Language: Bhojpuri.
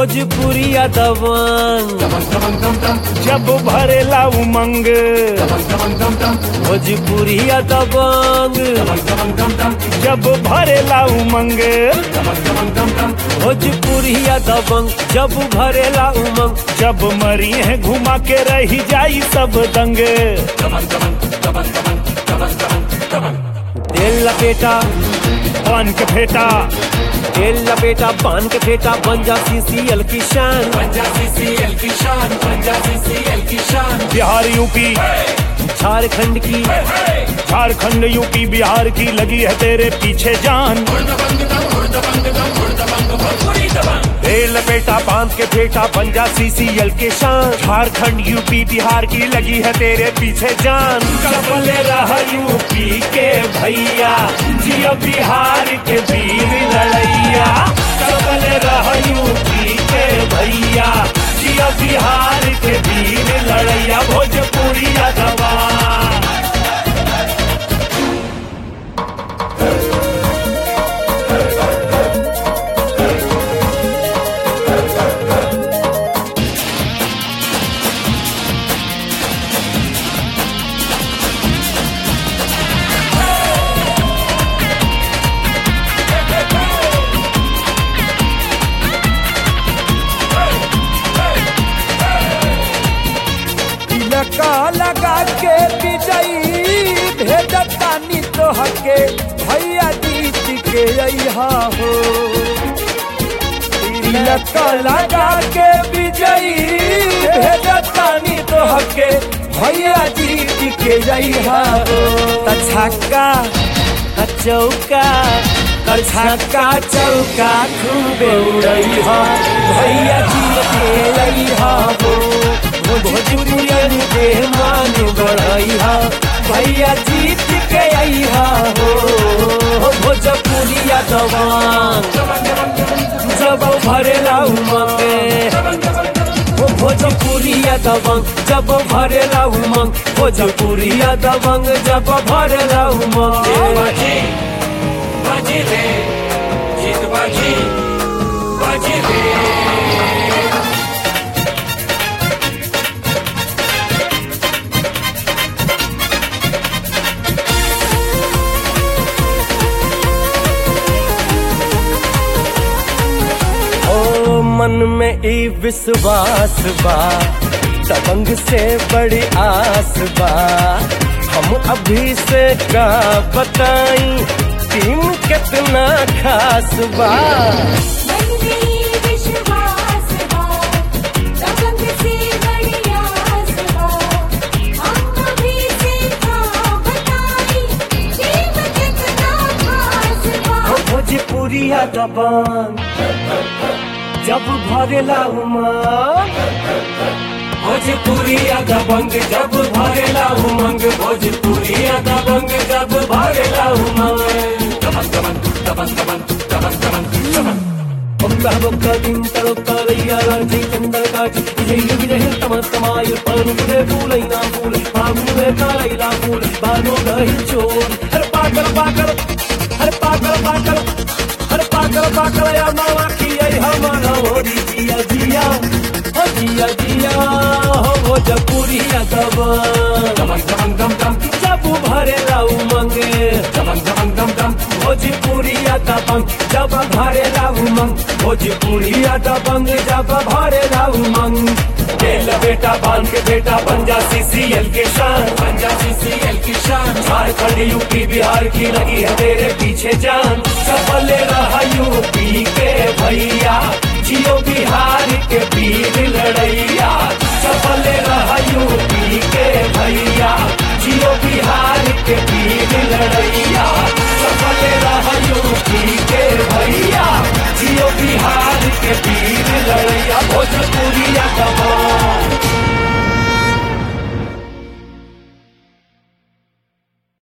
भोजपुरिया दबंग जब भरेला उमंग भोजपुरिया दबंग जब भरेला उमंग भोजपुरिया दबंग जब भरेला उमंग जब मरी है घुमा के रही जाई सब दंग तेल लपेटा पान के फेटा तेल लपेटा पान के फेटा बन जा सीसीएल की शान बिहार यूपी झारखंड की झारखंड यूपी बिहार की लगी है तेरे पीछे जान तेल लपेटा बांध के फेटा बन जा सीसीएल के शान झारखंड यूपी बिहार की लगी है तेरे पीछे जान कबले रहा यूपी के भैया जियो बिहार के वीर लड़ैया कबले रहा यूपी के भैया जियो बिहार के वीर लड़ैया भोजपुरिया दबा लगा लगा के विजयी भेजतानी तोहके भैया जीत के अइहा हो लगा लगा के विजयी भेजतानी तोहके भैया जीत के अइहा हो त छक्का त चौका त छक्का चौका खूबे उड़ैहा भैया जीत के अइहा हो भोजपुरियन के मान बढ़ैहा भैया जीत के अइहा हो भोजपुरिया दवान जब भरेला उमंगे ओ भोजपुरिया दबंग जब भरेला उमंग भोजपुरिया दबंग जब भरेला उमंग ओ मन में ई विश्वास बा दबंग से बड़ी आस बा हम अभी से का बताई टीम कितना खास बा मन में विश्वास बा दबंग से बड़ी आस बा हम अभी से था बताई टीम कितना खास बा ओ भोजपुरिया दबंग जब भरेला उमंग भोजपुरिया दबंग जब भरेला उमंग भोजपुरिया दबंग जब भरेला उमंग बक्का बक्का दिन तड़का रैया राजी चंदर काटी विजय विजय तम तमाय पानु के फूलैना फूल पानु में कालैला फूल बानो गही चोर हर पागल पागल हर पागल पागल हर पागल पागल या मावा की आई हमारा होरी जिया जिया हो जिया जिया हो भोजपुरिया दबा जब भरेला उमंगे भोजपुरिया दबंग जब भरेला उमंग भोजपुरिया दबंग जब भरेला उमंग तेल बेटा बांध के बेटा बन जा सीसीएल के शान बन जा सीसीएल की शान झारखंड यूपी बिहार